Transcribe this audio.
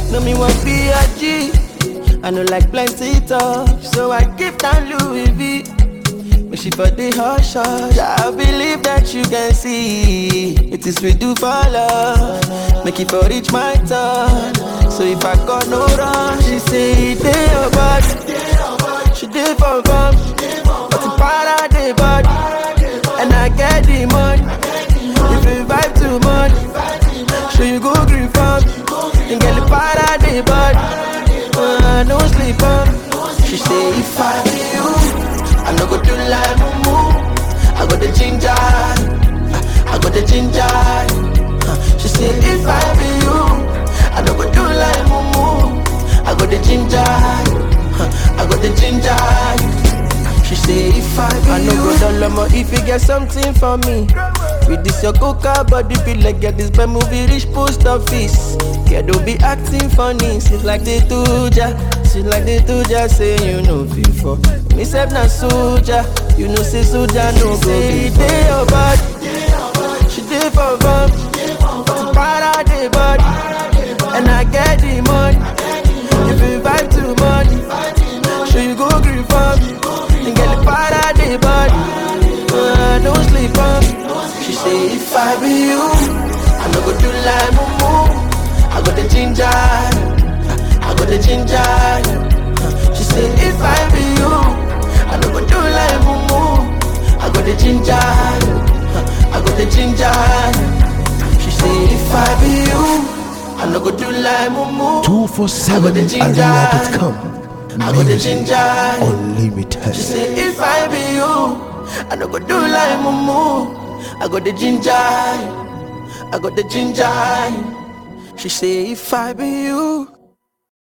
No me want be a G. I know like plenty talk, so I give down Louis V. When she for the hush hush, I believe that you can see it is we do for love. Make it for reach my turn. So if I got no run, she say it dey your body. She did for fun, but the para dey body, and I get the money. If you vibe too much, so you go green farm, and get the para dey body. Uh, no sleep on. She say if I be you, I no go do like mumu. I got the ginger, I got the ginger. Uh, She say if I be you, I no go do like mumu. I got the ginger, I got the ginger. She say if I be I no go down low if you get something for me. With this your coca body be like get this bad movie reach post office. Yeah, don't be acting funny. She's like the tuja, she like the tuja say you know before. Me self na soldier, you know say soldier no go be dey your body. She dey for fun, but para dey body, and I get the money. If you vibe too much, sure you go green for me, and get the para dey body. Uh, don't sleep on. She say if I be you, I no go do like mumu. I got the ginger, I got the ginger. She say if I be you, I no go do like mumu. I got the ginger, I got the ginger. She say if I be you, I no go do like mumu. 247arena.com. I got the Music ginger. unlimited. She say if I be you, I no go do like mumu. I got the ginger, I got the ginger. She say if I be you,